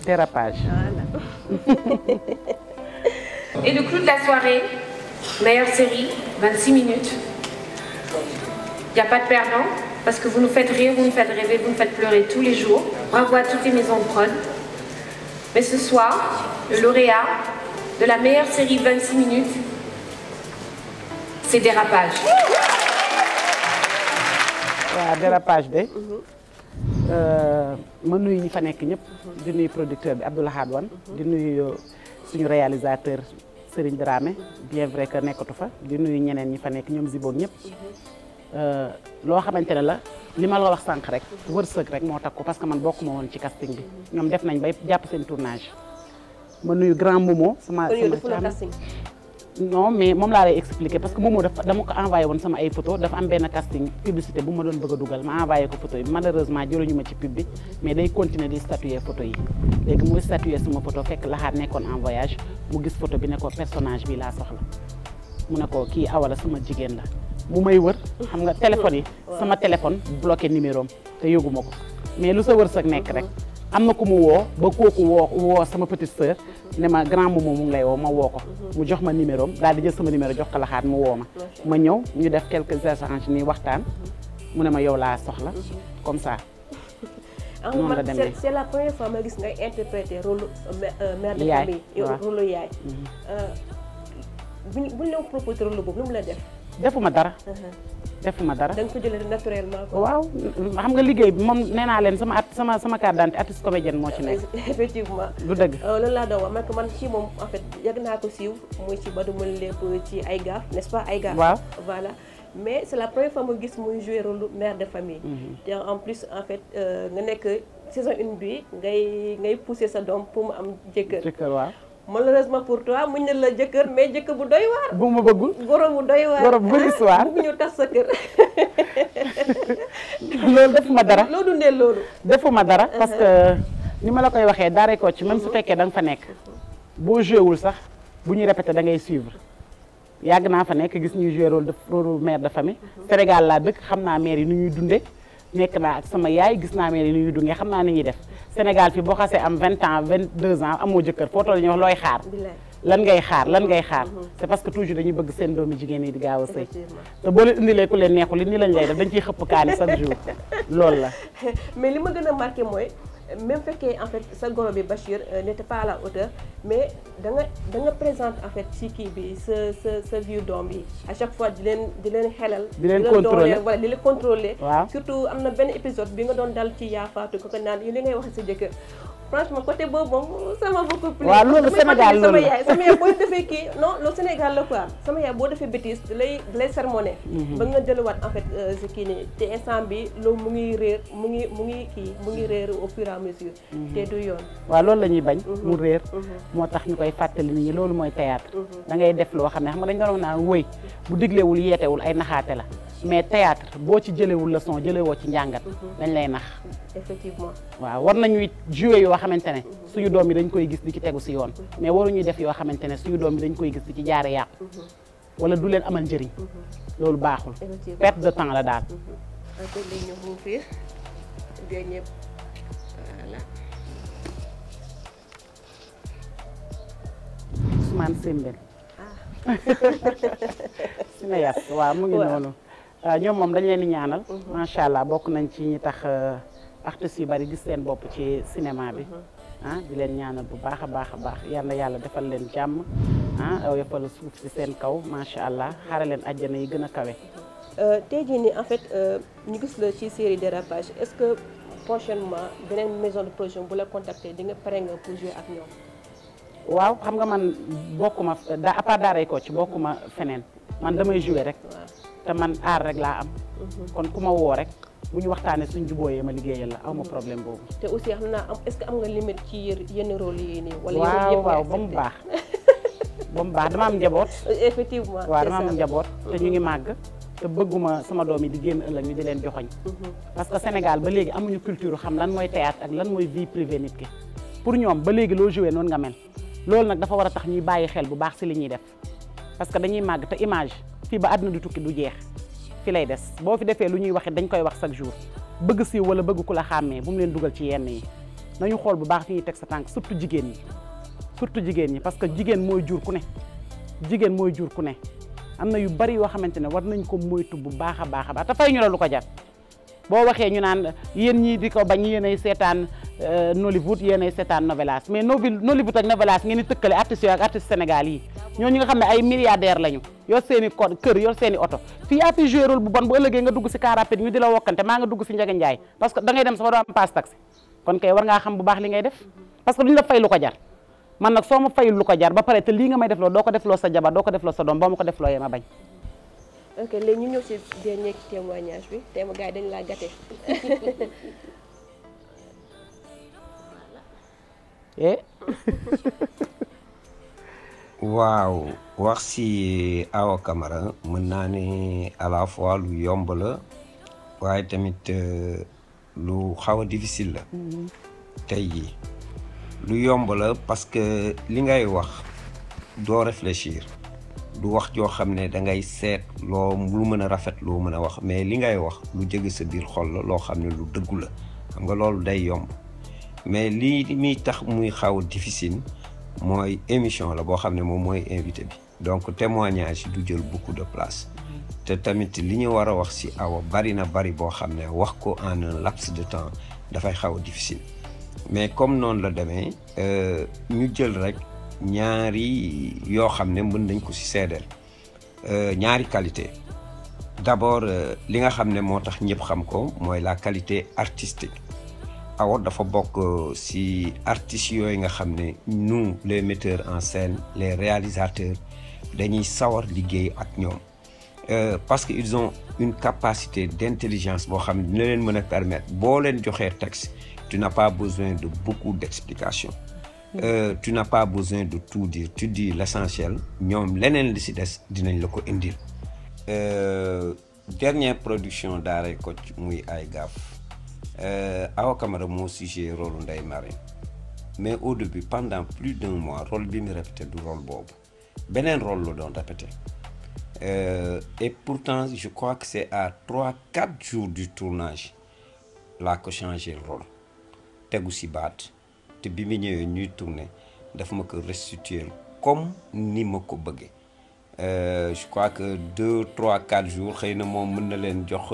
dérapage. Et le clou de la soirée, meilleure série, 26 minutes. Il n'y a pas de perdant parce que vous nous faites rire, vous nous faites rêver, vous nous faites pleurer tous les jours. Bravo à toutes les maisons de prod. Mais ce soir, le lauréat de la meilleure série 26 minutes, c'est Dérapage. waaw dérapage de ma nuyu ñi fa nekk ñëpp di nuyu producteur bi Abdoulahad Wan di nuyu suñu réalisateur Serigne Dramé bien vrai que nekkatu fa di nuyu ñeneen ñi fa nekk ñoom ziboog ñëpp loo xamante ne la li ma la wax sànq rek wërsëg rek moo tax ko parce que man bokkuma woon ci casting bi ñoom def nañ bay jàpp seen tournage ma nuyu grand Momo sama sama non mais moom laa lay expliquer parce que Momo dafa dama ko envoyé woon sama ay photo dafa am benn casting publicité bu ma doon bëgg a dugal ma envoyé ko photo yi malheureusement jëluñu ma ci pub bi mais day continuer di statuer photo yi léegi muy statuer sama photo fekk laxaat nekkoon en voyage mu gis photo bi ne ko personnage bi laa soxla mu ne ko kii awala sama jigéen la mu may wër xam nga téléphone yi sama téléphone bloqué numéro am te yëguma ko mais lu sa wërsëg nekk rek am na ku mu woo ba kooku woo woo sama petite sœur ne ma grand moom mu ngi lay woo ma woo ko mu jox ma numéro am daal di jël sama numéro jox ko laxaat mu woo ma ma ñëw ñu def quelques échanges nii waxtaan mu ne ma yow laa soxla comme ça noonu la demee c'est la première fois ma gis ngay interpréter rôle mère de Yaay, famille waaw. rôle yaay buñ buñ la proposé rôle boobu lu mu la def defuma dara defuma dara da nga ko jëlee naturellement quoi waaw xam nga liggéey bi moom nee naa leen sama at sama sama carte d'identité artiste comédienne moo ci nekk effectivement du dëgg loolu laa doon wax man que man ci moom en fait yàgg naa ko siiw muy ci Badou Mën lépp ci ay gaaf n'est-ce pas ay gaaf waaw voilà mais c'est la première fois ma gis muy jouer rôle mère de famille te en plus en fait euh, nga nekk saison une bi ngay ngay pousser sa doom pour mu am jëkkër jëkkër waaw malheureusement pour toi muñ ne la jëkkër mais jëkkër bu doy waar bu ma bëggul goro bu doy waar Goro bu bëri histoire. bu ñu tas sa kër loolu defuma dara loo dundee loolu defuma dara parce que ni ma la koy waxee daaree ko ci même su fekkee da nga fa nekk boo joué wul sax bu ñuy répété da ngay suivre yàgg naa fa nekk gis ñuy joué rôle de rôle mère de famille Sénégal laa dëkk xam naa mère yi nu ñuy dunde nekk naa ak sama yaay gis naa mère yi nu ñuy dundee xam naa ni ñuy def Sénégal fi boo xasee am 20 ans 22 ans amoo jëkkër foo toll ñu wax looy xaar bilaay lan ngay xaar lan ngay xaar c'est parce que toujours dañuy bëgg seen doomi jigéen yi di gaaw a sëy effectivement te boo leen indilee ku leen neexul li ni lañ lay def dañ ciy xëpp kaani chaque jour loolu la mais li ma gën a marqué mooy même fekkee en fait sa goro bi Bachir euh, n'était pas à la hauteur mais da nga da nga présente en fait ci kii bi sa sa sa vieux doom bi à chaque fois di leen di leen xelal. Di leen dooleel, contrôler. wala di leen contrôler. waaw surtout am na benn épisode bi nga doon dal ci yaafaatu ko ko naan yi li ngay wax sa jëkkër franchement côté boobu moom sama beaucoup plus. waaw loolu damay Sénégal fàttali sama loolu la. yaay sama yaay boo defee kii non loolu Sénégal la quoi sama yaay boo defee bêtise da lay da lay sermonné. ba nga delluwaat en fait euh, si kii nii te instant bi loolu mu ngi réer mu ngi mu ngi kii mu ngi réer au fur et à mesure. te du yoon. waaw loolu la ñuy bañ mu réer moo tax ñu koy fàttali nit ñi loolu mooy théâtre da ngay def loo xam ne xam nga dañ doon wax naan wëy bu diglewul yeetewul ay naxaate la mais théâtre boo ci jëlewul leçon jëlewoo ci njàngat dañ lay nax effectivement waaw war nañuy jouer yoo xamante ne suñu doom yi dañ koy gis di ci tegu si yoon mais waruñuy def yoo xamante ne suñu doom yi dañ koy gis di ci jaare yàqu wala du leen amal njëriñ loolu baaxul effectivement. perte de temps la daal en fait léegi ñëw mu fiir bien ñëpp voilà. Ousmane Sembène sina yas waaw mu ngi Waaw. noonu waaw ñoom moom dañ leen di ñaanal macha allah bokk nañ ci ñi tax euh, artistes yu bari gis seen bopp ci cinéma bi ah di leen ñaanal bu baax a baax a baax yal na yàlla defal leen jàmm ah oyofal suuf ci seen kaw macha allah xare leen àjjana yi gën a kawe Euh, tey jii nii en fait euh, ñu gis la ci série dérapage est-ce que prochainement beneen maison de production bu la contacter di nga pare nga pour jouer ak ñoom. waaw xam nga man bokkuma da à part daaray ko ci bokkuma feneen man damay jouer rek waaw te man aar rek laa am kon ku ma woo rek bu ñu waxtaanee suñ jubóoyee ma liggéeyal la aw ma problème boobu te aussi xam naa am est-ce que am nga limite ci yër- yenn rôle yi nii. wala waaw yenn yëpp waaw nga ba mu accepté? baax ba mu baax dama am njaboot effectivement waaw c'est dama am ça. njaboot te ñu ngi màgg te bëgguma sama doom yi di génn ëllëg ñu di leen joxoñ parce que Sénégal ba léegi amuñu culture xam lan mooy théâtre ak lan mooy vie privée nit ki pour ñoom ba léegi loo joué noonu nga mel loolu nag dafa war a tax ñuy bàyyi xel bu baax si li ñuy def parce que dañuy màgg te image fii ba àdduna du tukki du jeex fi lay des boo fi defee lu ñuy waxit dañ koy wax chaque jour bëgg siiw wala bëgg ku la xàmmee bu mu leen dugal ci yenn yi nañu xool bu baax fi ñuy teg sa tànk surtout jigéen ñi surtout jigéen ñi parce que jigéen mooy jur ku ne jigéen mooy jur ku ne am na yu bari yoo xamante ne war nañ ko moytu bu baax a baax a baax te fay ñu la lu ko jar boo waxee ñu naan yéen ñii di ko bañ yéenay seetaan Nollywood yéenay seetaan novelas mais novi Nollywood ak novelas ngeen di tëkkale artistes yooyu ak artistes Sénégal yi ñooñu nga xam ne ay milliardaires lañu yor seen i ko kër yor seen i oto fii yaa fi joué rôle bu bon bu ëllëgee nga dugg si car rapide ñu di la wokkante maa nga dugg si Ndiaga Ndiaye parce que da ngay dem sax doo am passe taxi kon kay war ngaa xam bu baax li ngay def parce que duñu la fay lu ko jar man nag soo ma fayul lu ko jar ba pare te lii nga may defloo doo ko defloo sa jabar doo ko defloo sa doom boo ma ko defloo yee ma bañ ok léegi ñu ñëw si dernier témoignage bi tey ma gars yi dañu laa gâté eh waaw wax si Awa Camara mën naa ne à la fois lu yomb la waaye tamit euh, lu xaw a difficile la tey jii lu yomb la parce que li ngay wax doo réfléchir du wax joo xam ne da ngay seet loo lu mën a rafet loo mën a wax mais li ngay wax lu jege sa biir xol la loo xam ne lu dëggu la xam nga loolu day yomb mais lii muy tax muy xaw a difficile mooy émission la boo xam ne moom mooy invité bi donc témoignage du jël beaucoup de place te tamit li ñu war a wax ci Awa bari na bari boo xam ne wax ko en un laps de temps dafay xaw a difficile mais comme noonu la demee ñu jël rek ñaari yoo xam ne mën nañ ko ci seedeel ñaari qualité d'abord li nga xam ne moo tax ñëpp xam ko mooy la qualité artistique Awa dafa bokk ci artistes yooyu nga xam ne nous les metteurs en scène les réalisateurs dañuy sawar liggéey ak ñoom parce que ils ont une capacité d'intelligence boo xam ne dina leen mën a permettre boo leen joxee texte tu n'as pas besoin de beaucoup d'explications Euh, tu n'as pas besoin de tout dire tu dis l'essentiel ñoom leneen li ci des dinañ la ko indil euh, dernière production Daaray Kocc muy ay gaaf euh, Awa Camara moo sujet rôle Ndeye Marème mais au début pendant plus d'un mois rôle bi mu répété du rôle boobu beneen rôle la doon répété et pourtant je crois que c'est à trois quatre jours du tournage laa ko changé rôle tegu ci baat te bi mu ñëwee ñuy tourner daf ma ko restituer comme ni ma ko bëggee je crois que deux trois quatre jours xëy na moom mën na leen jox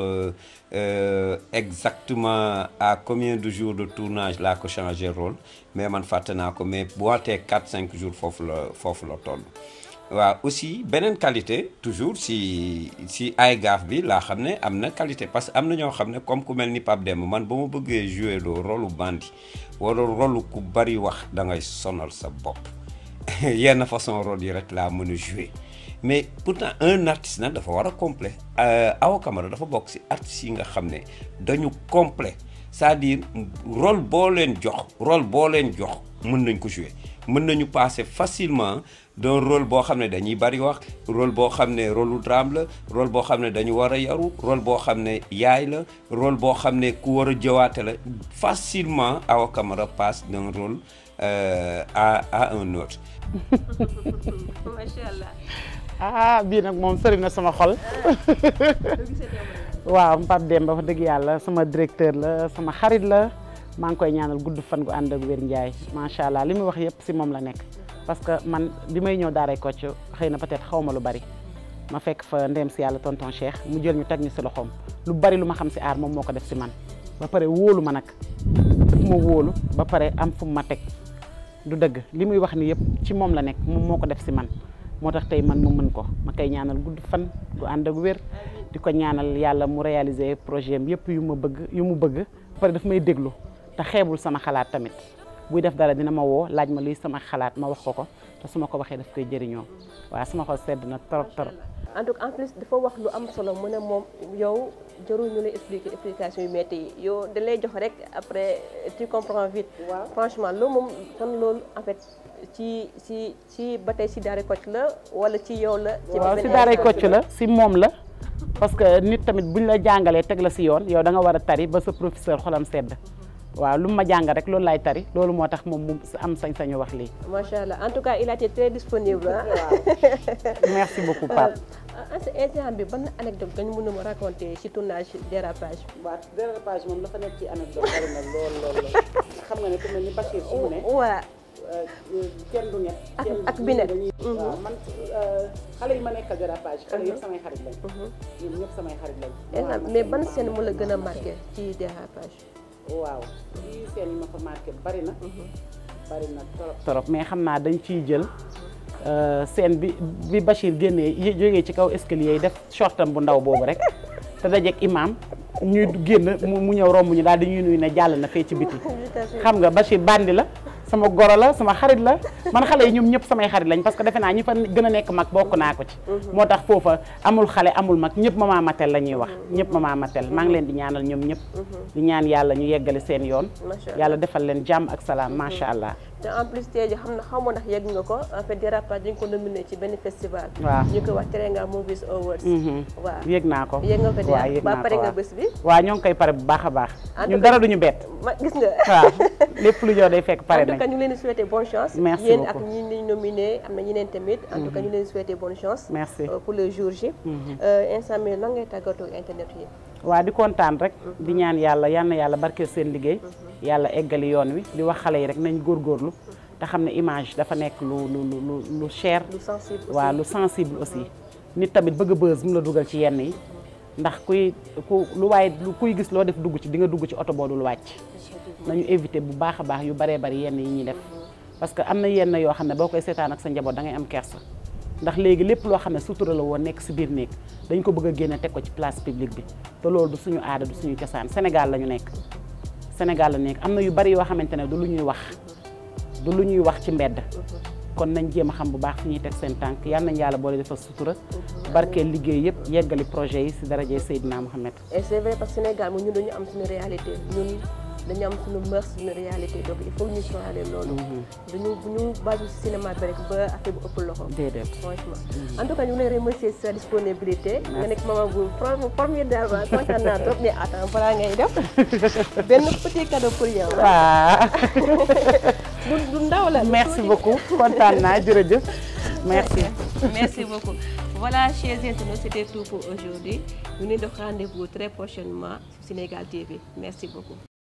exactement à combien de jours de tournage laa ko changé rôle mais man fàtte naa ko mais bu waatee quatre cinq jours foofu la foofu la toll. waaw aussi beneen qualité toujours si si ay gaaf bi laa xam ne am na qualité parce que am na ñoo xam ne comme ku mel ni Pape Demba man ba ma bëggee jouer loo rôle bandi wala rôle ku bari wax da ngay sonal sa bopp yenn façon rôle yi rek laa mën a jouer mais pourtant un artiste nag dafa war a complet Awa Camara dafa bokk si artistes yi nga xam ne dañu complet c'est-à-dire rôle boo leen jox rôle boo leen jox mën nañ ko jouer mën nañu passer facilement d'un rôle boo xam ne dañuy bari wax rôle boo xam ne rôle lu drame la rôle boo xam ne dañu war a yaru rôle boo xam ne yaay la rôle boo xam ne ku war a jëwaate la facilement Awa Camara passe d'un rôle euh, à à un autre. macha allah. ah bii nag moom sëri na sama xol waaw Pape Demba wax dëgg yàlla sama directeur la sama xarit la maa ngi koy ñaanal gudd fan gu ànd ak wér njaay macha allah li muy wax yëpp si moom la nekk. parce que man bi may ñëw Daaray Kocc xëy na peut-être xaw ma lu bari ma fekk fa ndem si yàlla tonton Cheikh mu jël ñu teg ñu si loxoom lu bari lu ma xam si aar moom moo ko def si man ba pare wóolu ma nag daf ma wóolu ba pare am fu mu ma teg du dëgg li muy wax ni yëpp ci moom la nekk moom moo ko def si man moo tax tey man mu mën ko ma koy ñaanal gudd fan gu ànd ak wér di ko ñaanal yàlla mu réaliser projet am yëpp yu ma bëgg yu mu bëgg ba pare daf may déglu te xeebul sama xalaat tamit buy def dara dina ma woo laaj ma luy sama xalaat ma wax ko ko te su ma ko waxee daf koy jëriñoo waaw sama xol sedd na trop trop. en tout cas en plus dafa wax lu am solo mu ne moom yow jarul ñu lay expliquer explication yu métti yi yow da lay jox rek après tu comprends vite. waaw franchement loolu moom kon loolu en fait ci ci ci ba tey si Daaray Kocc la wala ci yow la. ci waaw si Daaray Kocc la si moom la. parce que nit tamit buñ la jàngalee teg la si yoon yow da nga war a tari ba sa professeur xolam sedd waaw lu mu ma jàng rek loolu laay tari loolu moo tax moom mu am sañ-sañu wax lii macha allah en tout cas il a été très disponible ah. merci beaucoup Pape en ce instant bi ban anecdote nga ñu mën a ma raconter ci tournage dérapage. waaw dérapage moom dafa nekk ci anecdote bari na lool lool lool xam nga ne ku mel ni Bachir fu mu ne waa kenn du ñett ak ak bi nekk. waaw man xale yi ma nekkal dérapage xale yëpp samay xarit lañ ñoom ñëpp samay xarit lañ instant mais ban scène mu la gën a marqué ci dérapage. waaw ci seen yi ma fa marqué bari na bari na trop trop mais xam naa dañ ciy jël scène bi bi Bachir génnee jógee ci kaw escalier yi def shortam bu ndaw boobu rek te dajeeg imam ñuy génn mu ñëw romb ñu daal di ñuy nuyu ne jàll na fee ci biti xam nga Bachir bandi la sama goro la sama xarit la man xale yi ñoom ñëpp samay xarit lañ parce que defe naa ñi fa gën a nekk mag bokk naa ko ci moo tax foofa amul xale amul mag ñëpp mama matel la ñuy wax ñëpp mama matel maa ngi leen di ñaanal ñoom ñëpp di ñaan yàlla ñu yeggale seen yoon yàlla defal leen jàmm ak salaam macha allah te en plus tey jii xam na xamoo ndax yegg nga ko en fait dérapage dañ ko nominé ci benn festival waaw ñu koy wax Teranga Movies Awards waaw yëg naa ko yëg nga ko waaw de yëg ba naa pare ko nga waaw bés bi waaw ñoo ngi koy pare bu baax a baax En ñun tout dara duñu bett ma gis nga waaw lépp lu ñëw day fekk pare en tout cas nañ ñu ngi leen di souhaiter bonne chance Merci yéen ak beaucoup. ñi ñu nominé am na ñeneen tamit en tout cas ñu leen di souhaiter bonne chance Merci. euh, pour le jour J Euh, instant bi lan ngay tàggatoo internet yi waa di kontaan rek di ñaan yàlla yal na yàlla barkeel seen liggéey yàlla eggali yoon wi di wax xale yi rek nañ góorgóorlu te xam ne image dafa nekk lu lu lu lu lu cher lu sensible aussi. waaw lu sensible aussi nit tamit bëgg a bës mu la dugal ci yenn yi ndax kuy ku lu waaye lu kuy gis loo def dugg ci di nga dugg ci oto boo dul wàcc nañu éviter bu baax a baax yu baree bari yenn yi ñuy def parce que am na yenn yoo xam ne boo koy seetaan ak sa njaboot da ngay am kersa ndax léegi lépp loo xam ne sutura la woon nekk si biir néeg dañ ko bëgg a génne teg ko ci place publique bi te loolu du suñu aada du suñu cosaan Sénégal la ñu nekk Sénégal la ñu nekk am na yu bari yoo xamante ne du lu ñuy wax du lu ñuy wax ci mbedd kon nañ jéem a xam bu baax fi ñuy teg seen tànk yal nañ yàlla boole defal sutura barkeel liggéey yëpp yeggali projet yi si daraje Seydina Mohamed et c'est vrai parce que Sénégal moom ñun dañu am suñu réalité ñun dañu am suñu mœurs suñu réalité donc il faut ñu sóoraale loolu duñu bu ñu basé ci cinéma bi rek ba affaire bu ëpp loxo déedéet franchement en tout cas ñu ngi lay remercier sa disponibilité nga nekk maman bu pro- formidable kontaan naa trop mais attends balaa ngay def benn petit cadeau pour yow waaw bu du ndaw la merci beaucoup kontaan naa jërëjëf merci merci beaucoup voilà chers internautes c'était tout pour aujourd'hui ñu leen def rendez-vous très prochainement sur Sénégal TV merci beaucoup